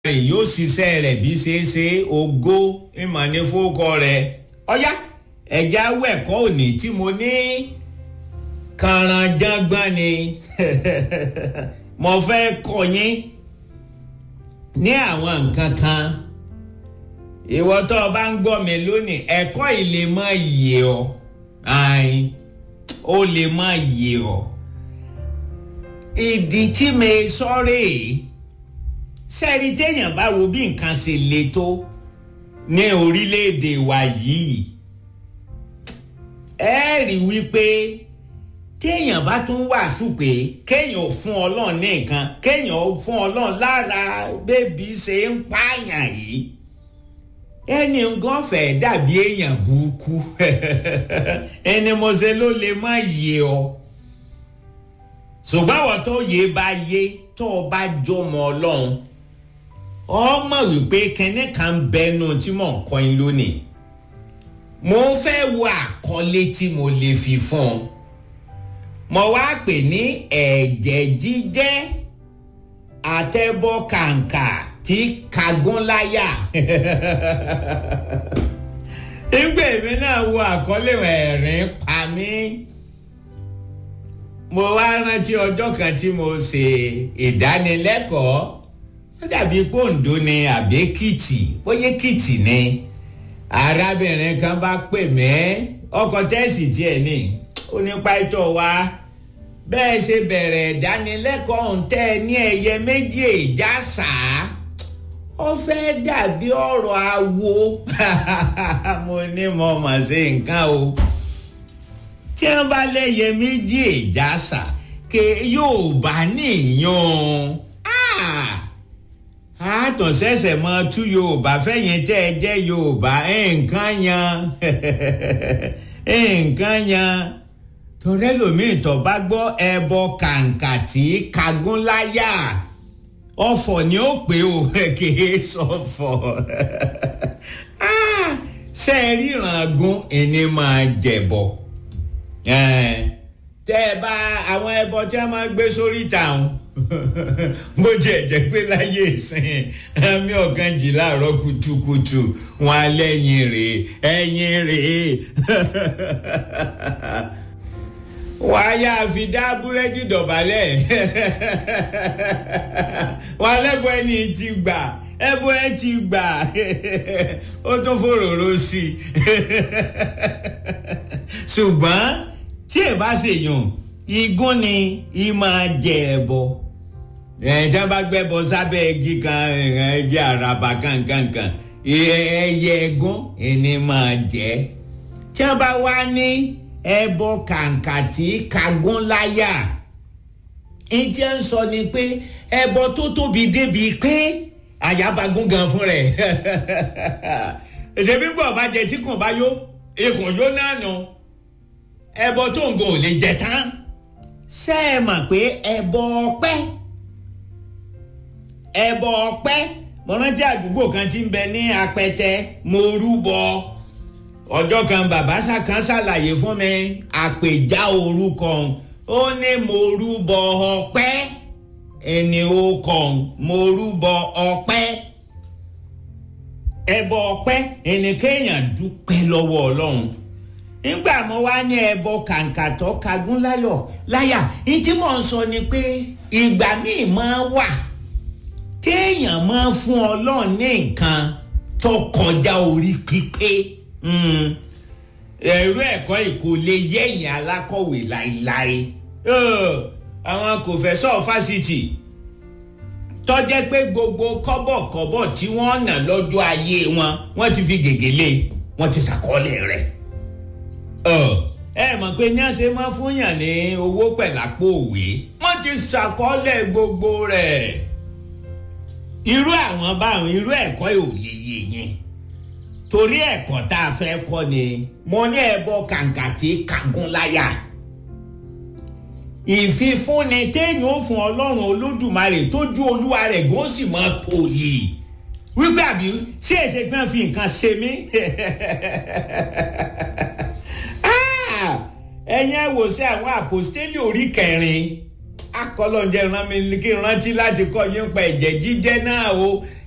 rẹ̀ yóò ṣiṣẹ́ rẹ̀ bí ṣe é ṣe ògo ìmọ̀ ní fowókọ rẹ̀ ọ̀yá ẹ̀já wẹ̀kọ́ òní tí mo ní kàràǹjàngbọ̀n ni mo fẹ́ kọ́ yín ní àwọn nǹkan kan ìwọ tó o bá ń gbọ́ mi lónìí ẹ̀kọ́ yìí lè má yé ọ ó lè má yé ọ ìdí tí mi sọ́rẹ́ yìí sẹ́ẹ̀rí téèyàn bá wo bí nǹkan ṣe le tó ní orílẹ̀-èdè wa yìí ẹ rí wípé téèyàn bá tún wàásù pé kéèyàn fún ọlọ́run ní nǹkan kéèyàn fún ọlọ́run lára bébí ṣe ń pààyàn yìí ẹni nǹkan fẹ́ dàbí èèyàn burúkú ẹni mo ṣe ló lè má yé ọ ṣùgbọ́n àwọn tó yé bá yé tó o bá jọmọ ọlọ́run ọmọ wípé kẹ́ni kan bẹnu tí mò ń kọ́ yín lónìí mo fẹ́ wo àkọlé tí mo lè fi fún ọ mo wá pè ní ẹ̀jẹ̀ jíjẹ́ àtẹ̀bọ̀ kàǹkà tí kagúnláyà nígbà èmi náà wo àkọlé ẹ̀rín pa mí mo wá rántí ọjọ́ kan tí mo ṣe ìdánilẹ́kọ̀ọ́ ó dàbí pòǹdó ni àbí kìtì bóyá kìtì ni arábìnrin kan bá pè mí ọkọ̀ tẹ́sì tiẹ̀ ní ó ní pàtó wa bẹ́ẹ̀ ṣe bẹ̀rẹ̀ ìdánilẹ́kọ̀ọ́ ń tẹ́ ní ẹyẹ méjì ìjà sàá ó fẹ́ dàbí ọ̀rọ̀ awo mo ní mo mọ̀ sí nǹkan o tí wọ́n bá lẹ́yẹ méjì ìjà sà ké yóò bá níyàn àtọ̀ ṣẹ̀ṣẹ̀ mọ tú yorùbá fẹ́yìn tẹ́ ẹ jẹ́ yorùbá nǹkan yan nǹkan yan torẹ́ lòmíì tó bá gbọ́ ẹbọ kàǹkà tí kagún láyà ọ̀fọ̀ ni ó pé o kìí sọ̀fọ̀ ṣe é ríran gún ẹni máa jẹ̀bọ̀ tẹ́ ẹ bá àwọn ẹbọ tí a máa gbé sórí ìtàn bó jẹ́ jẹ́ pé láyé ìsìn àmì ọ̀kan jì láàárọ̀ kùtùkùtù wọn alẹ́yìn rèé ẹ̀yìn rèé wọ́n á yá fi dá búrẹ́dì dọ̀bálẹ̀ wọ́n alẹ́bọ̀ ẹni tí gbà ẹbọ ẹ ti gbà ó tún fòròrò sí i ṣùgbọ́n tí ẹ bá ṣèyàn igún ni ì máa jẹ ẹbọ ẹ̀ẹ́dá bá gbẹ́bọ sábẹ́ igi kan ẹ̀ẹ́dẹ́ àràbà kankankan ẹyẹ ẹgún ẹni máa jẹ tí wọ́n bá wá ní ẹbọ kàǹkà tí kagún láyà ìjẹ́ ń sọ ni pé ẹbọ tó tóbi débi pé àyàbagún gan fún rẹ̀ ṣèbí gbọ́ ọba jẹ tí kò bá yó ikùn yó náà nù ẹbọ tó ń gan ò lè jẹ tán ṣé ẹ mọ̀ pé ẹbọ ọpẹ́ ẹbọ ọpẹ́ mo rántí àdúgbò kan tí ń bẹ ní apẹtẹ mo rúbọ ọjọ́ kan bàbá kan ṣàlàyé fún mi àpèjá orúkọ ó ní mo rúbọ ọpẹ́ ẹni ó kàn mo rúbọ ọpẹ́ ẹbọ ọpẹ́ ẹni kéèyàn dúpẹ́ lọ́wọ́ Ọlọ́run nígbà mo wá ní ẹbọ kàǹkàtọ́ kagún láyọ̀ láyà ní tí mò ń sọ ni pé ìgbà míì máa wà téèyàn máa fún Ọlọ́run ní nǹkan tó kọjá orí pípé ẹ̀rọ ẹ̀kọ́ ìkó lè yẹ̀yìn alákọ̀wé láéláé àwọn kòfẹ́sọ̀ fásitì tọ́jẹ́ pé gbogbo kọ́bọ̀kọ́bọ̀ tí wọ́n nà lọ́jọ́ ayé wọn wọ́n ti fi gègé lé wọ́n ti ṣàkọọ́lẹ̀ rẹ̀ ẹ mọ̀ pé ní àṣẹ máa fún yàn ní owó pẹ̀lápò òwe wọ́n ti ṣàkọọ́lẹ̀ gbogbo rẹ̀ irú àwọn báwọn irú ẹ̀kọ́ ò lè yé yẹn torí ẹ̀kọ́ tá a fẹ́ kọ́ ni mo ní ẹbọ kàǹkà tí kagún láyà ìfifúnni téèyàn ó fún ọlọ́run olódùmarè tójú olúwa rẹ̀ gó sì máa pòyì wípé àbí ṣé èsè gbọ́n fi nǹkan ṣe mí ẹ̀yin ẹ̀ wò sí àwọn àpòstélì orí kẹrin akọlọ́njẹ rán mi kí n rántí láti kọ́ yín pa ẹ̀jẹ̀ jíjẹ́ náà o